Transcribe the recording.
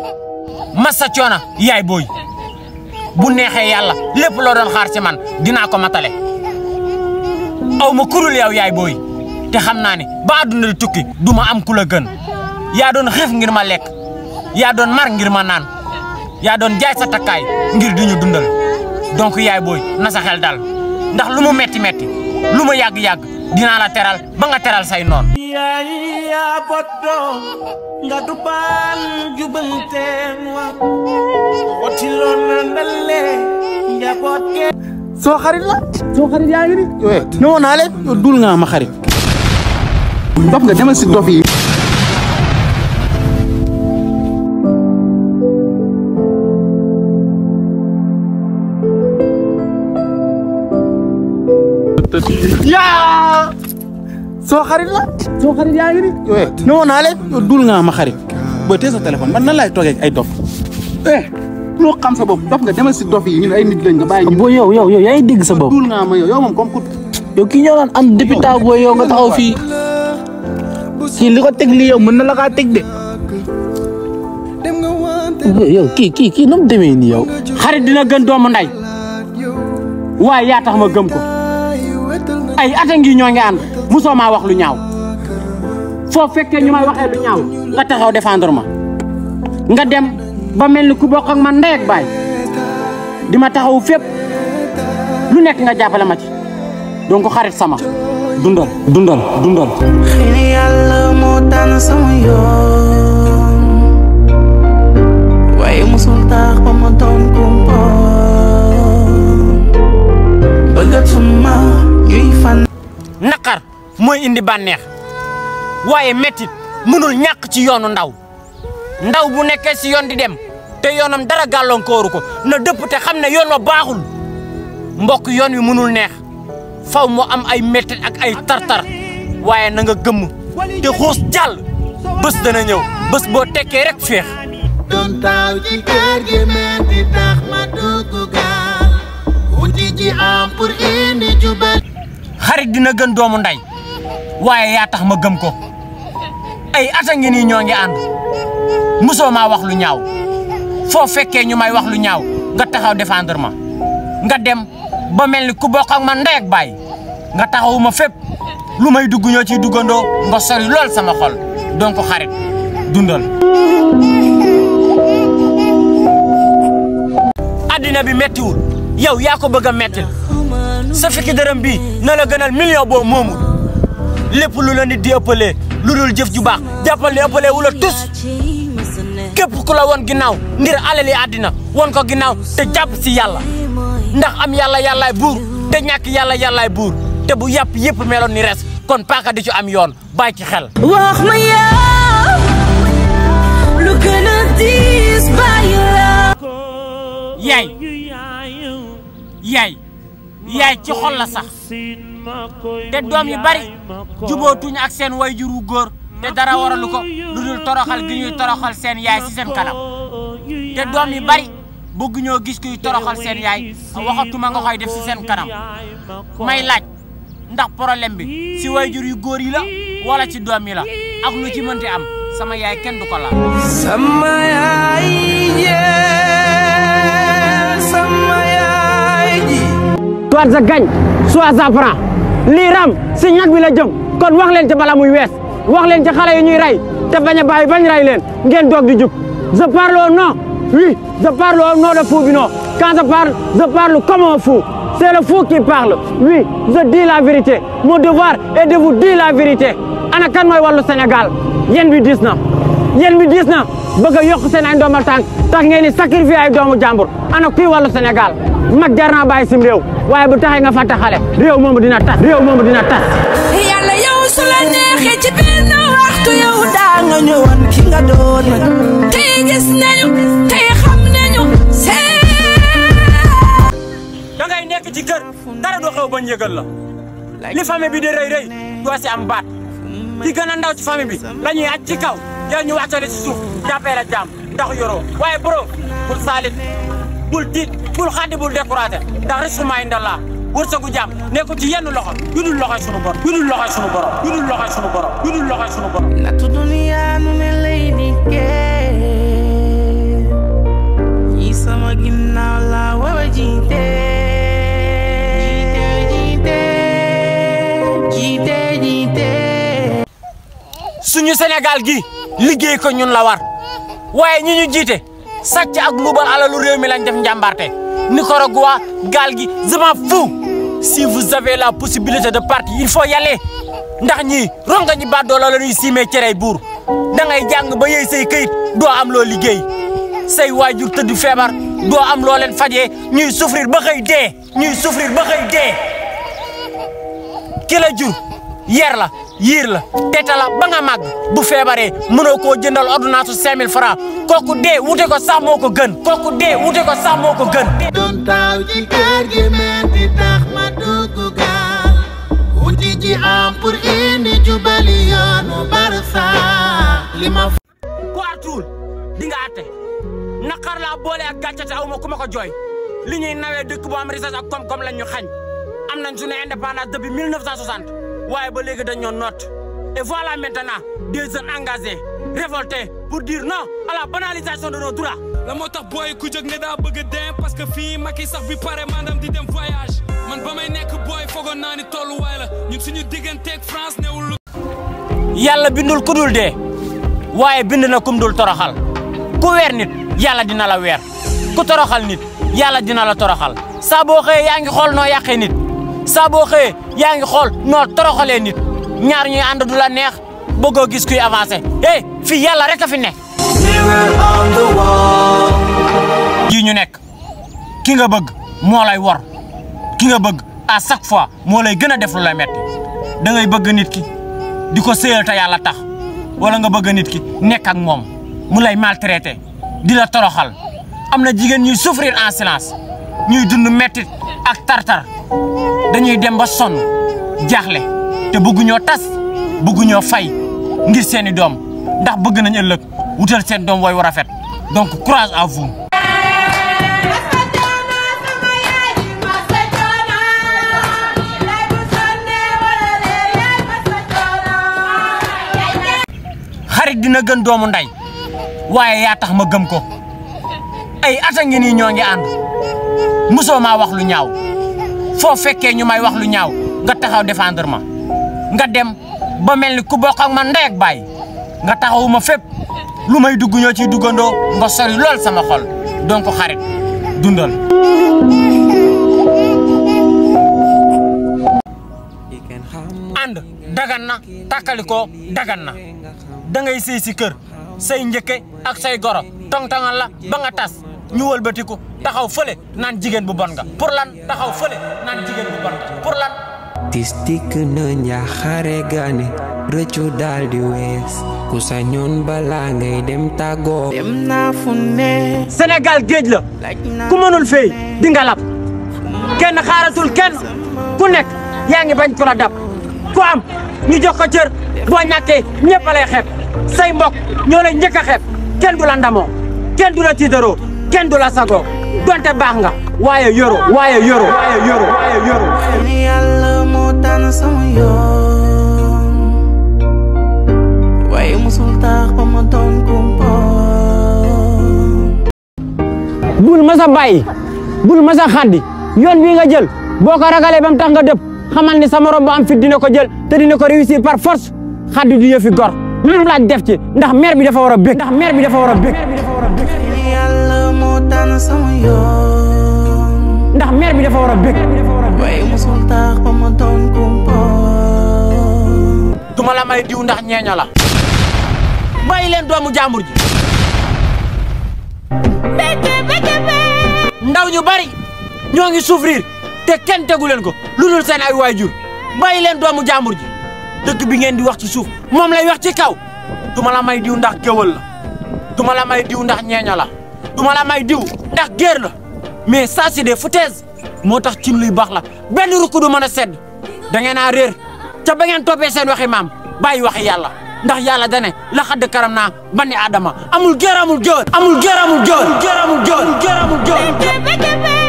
massa coona yaay booy bu neexee yàlla lépp loo doon xaar ci man dinaa ko matale aw ma kurul yow yaay booy te xam naa ne ba àdduna di tukki du ma am ku la gën yaa doon xiif ngir ma lekk yaa doon mar ngir ma naan yaa doon jaay sa takkaay ngir di ñu dundal donc yaay booy na sa xel dal ndax lu mu metti metti lu mu yàgg-yàgg dinaa la teral ba nga teral say noon yaay yaa boddo nga dubal jubanteen wa wotiloon na ndalle njaboot ke soo xarit la soo xarit yaa ngi ni ne woon naa leen yow dul nga ma xarit dof nga demal si dof yi yaa soo xarit la soo xarit yaa ngi ni ne woon naa leen yow dul nga ma xarit booy tee sa téléphone man nan laay toogee ak ay dof eh loo xam sa bopp dof nga demal si dof yi ñun ay nit lañ nga bàyyi ñu boo yow yow yow yaa ngi dégg sa bopp dul nga ma yow yow moom comme ku yow kii ñoo naan am députat booy yow nga taxaw fii kii li ko teg lii yow mën na la kaa teg de yow kii kii kii nu mu demee nii yow xarit dina gën doomu nday waaye yaa tax ma gëm ko ay ata ngi ñoo ngi ànd musoo maa wax lu ñaaw foo fekkee ñu may waxee lu ñaaw nga taxaw défendre ma nga dem ba mel ni ku bokk ak man ndey ak baay di ma taxaw fépp lu nekk nga jàppale ma ci donc xarit sama dundal dundal dundal xëy na yàlla moo tànn sama yoon waaye musul tax ba ma doon kumpa bëggatuma ñuy fan naqar mooy indi bànneex waaye mettit mënul ñàkk ci yoonu ndaw ndaw bu nekkee si yoon di dem te yoonam dara gàllankooru ko na dëpp te xam ne yoon wa baaxul mbokk yoon wi mënul neex faw mu am ay mettit ak ay tartar waaye na nga gëmm te xuus jàll bés dana ñëw bés boo tekkee rek féex doon taaw ci kër gi metti tax ma dugg gaal wuti ji am pour indi jubal xarit dina gën doomu nday waaye yaa tax ma gëm ko ay ata ngi nii ñoo ngi ànd musoo maa wax lu ñaaw foo fekkee ñu may wax lu ñaaw nga taxaw défendre ma nga dem ba mel ni ku bokk ak man ndey ak baay nga taxawu ma fépp lu may dugg ñoo ciy duggandoo nga sori lool sama xol donc xarit dundal addina bi mettiwul yow yaa ko bëgg a mettil sa fukki dërëm bii na la gënal million boo moomul lépp lu la nit di ëppalee lu dul jëf ju baax jàppal ne ëppalee wu la tus képp ku la woon ginnaaw ngir alali àddina woon ko ginnaaw te jàpp si yàlla ndax am yàlla yàllaay buur te ñàkk yàlla yàllaay buur te bu yàpp yëpp meloon ni res kon paaka di ci am yoon bàyyi ci xel wax ma yow lu gën a diis bàyyi la yaay yaay yaay ci xol la sax te doom yu bari jubootuñ ak seen wayjur wu góor te dara waralu ko lu dul toroxal gi ñuy toroxal seen yaay si seen kanam te doom yu bari bëgg ñoo gis kuy toroxal seen yaay waxatuma nga koy def si seen kanam may laaj ndax problème bi si wayjur yu góor yi la wala ci doom yi la ak lu ci mënti am sama yaay kenn du ko laal sama yaay jee sama yaay ji soit ça gagne soit ça prend lii ram si ñag bi la jëm kon wax leen ci bala muy wees wax leen ci xale yi ñuy rey te bañ a bàyyi bañ rey leen ngeen doog di jub je parle au nom oui je parle au nom de Fou-Bino quand je parle je parle comme un fou c'est le fou qui parle oui je dis la vérité mon devoir est de vous dire la vérité ana kan mooy wàllu Sénégal yéen bi diis na yéen bi diis na bëgg a yokk seen ay ndoomal tànk tax ngeen di sacrifier ay doomu jàmbur ana kuy wàllu Sénégal mag jar naa bàyyi sim réew waaye bu taxee nga fàtte xale réew moomu dina tas réew moomu dina tas yàlla yow su la neexee ci benn waxtu yow daa nga ñëwoon ki nga doon tey gis nañu tey xam nañu see da ngay nekk ci kër dara du xew bañ yëgal la li famille bi di rëy rëy doo si am baat ki gën a ndaw ci famille bi la ñuy aj ci kaw yow ñu wàccale ci suuf jàppee la jàmm ndax yoroo waaye bro bul saalit bul tiit bul xaddi bul découragé ndax risquement indallah wërsëgu jàmm nekkul ci yenn loxo yu dul loxoy sunu borom yu dul loxoy sunu borom yu dul loxoy sunu borom yu dul loxoy sunu borom nattu duniyaa nu ne lay dikkee Sénégal gi liggéey ko ñun la war waaye ñi ñu jiite sàcc ak luubal alalu réew mi lañ def njàmbarte Nicaragua gaal gi je m'en fous si vous avez la possibilité de partir il faut y aller ndax ñii ronga ñi baddoo la ñuy siimee cerey buur da ngay jàng ba yëy say këyit doo am loo liggéey say waajur tëdd feebar doo am loo leen fajee ñuy souffrir ba xëy dee ñuy souffrir ba xëy dee ki la jur yer la yiir la teta la ba nga màgg bu feebaree mënoo koo jëndal ordonnance cinq mille francs kooku dee wute ko sax moo ko gën kooku dee wute ko sax moo ko gën doon taaw ci kër gi metti tax ma dugg gaal wuti ji am pour indi jubali yoonu barsa li ma ku artuwul di nga atte naqar laa boole ak gàcce te aw ma ku ma ko jooy li ñuy nawee dëkk bu am richesse ak koom-koom lañ ñu xañ am nañ suñu indépendance depuis 1960 waaye ba léegi dañ ñoo noot et voilà maintenant des jeunes engagés révoltés pour dire non à la banalisation de nos droits la moo tax booy ku jóg ne daa bëgg a dem parce que fii Macky sax bi pare maanaam di dem voyage man ba may nekk booy foogoon naa ni tolluwaay la ñun suñu digganteeg France newul lu yàlla bindul ku dul dee waaye bind na kum dul toroxal ku weer nit yàlla dina la weer ku toroxal nit yàlla dina la toroxal saa boo xëyee yaa ngi xool noo yàqee nit saa boo xëyee yaa ngi xool noo toroxalee nit ñaar ñuy ànd du la neex bëggoo gis kuy avancé eh fii yàlla rek a fi nekk. jii ñu nekk ki nga bëgg moo lay wor ki nga bëgg à chaque fois moo lay gën a def lu lay metti da ngay bëgg nit ki di ko séyal te yàlla tax wala nga bëgg nit ki nekk ak moom mu lay maltraité di la toroxal am na jigéen ñuy souffrir en silence ñuy dund mettit ak tartar dañuy dem ba sonn jaaxle te bëgguñoo tas bëgguñoo fay ngir seeni doom ndax bëgg nañ ëllëg wutal seen doom way war rafet donc courage à vous. xarit dina gën doomu ndey waaye yaa tax ma gëm ko ay ata ngi nii ñoo ngi ànd mosoo maa wax lu ñaaw foo fekkee ñu may wax lu ñaaw nga taxaw défendre ma nga dem ba mel ni ku bokk ak man ndey ak baay nga taxawu ma fépp lu may dugg ñoo ciy duggandoo nga sori lool sama xol donc xarit dundal. ànd dagan na tàkkalikoo dagan na da ngay sëy si kër say njëkke ak say goro tong-tongal la ba nga tas ñu wëlbatiku taxaw fële naan jigéen bu bon nga pour lan taxaw fële naan jigéen bu bon nga pour lan tis dikk na njaaxare gaane rëccu daal di wees ku sañoon balaa ngay dem tàggoo dem naa fu ne Sénégal géej la laaj naa ku mënul fay di nga lab kenn xaaratul kenn ku nekk yaa ngi bañ ku la dab ku am ñu jox ko cër boo ñàkkee ñëpp a lay xeeb say mbokk ñoo lay njëkk a xeeb kenn du la ndamoo kenn du la tiitaroo kenn du la sagoo donte baax nga waaye yoro waaye yoro waaye yoro waaye yoro ni yàlla moo tànn sama yoon waaye musul tax ba ma doon kumpoon bul masa bàyyi bul masa xaddi yoon wi nga jël boo ko ragalee ba mu tax nga dëpp xamal ni sa morom bu am fit dina ko jël te dina ko réussir par force xaddi du yëfi gor lu laaj def ci ndax maire bi dafa war a bég ndax maire bi dafa war a bég ni yàlla moo tànn sama yoon ndax maire bi dafa war a bég waaye musul tax ba ma doon kumpoon duma la may diw ndax ñeeño la bàyyi leen doomu jàmbur ji ndaw ñu bari ñoo ngi souffrir te kenn tegu leen ko lu dul seen ay waajur bàyyi leen doomu jàmbur ji dëkk bi ngeen di wax ci suuf moom lay wax ci kaw duma la may diw ndax géwël la duma la may diw ndax ñeeño la duma la may diw ndax géer la mais ça c'est des foutaises moo tax cin luy baax la benn rukk du mën a sedd da ngeen a réer ca ba ngeen toppee seen waxi maam bàyyi waxi yàlla ndax yàlla dane la xadd karam naa bani adama amul géer amul géwël amul géer amul géwël géer amul géwël géer amul géwël